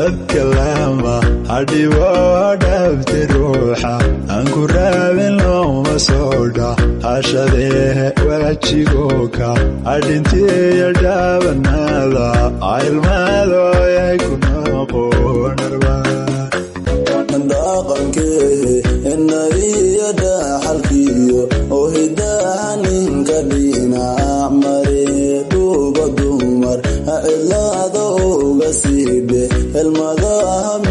dadka lama hadhibo dhabti ruuxa aan ku raabin looma soodha hashadee wajigoka adhintiyo dhaabanaada ilmaadooyay ku noqonarba dhaqankee inaiyo dhaxalkiyo oo hidaha ninka dhinac mare dhuuba dumar ha cidlaada uga siibe helmadaha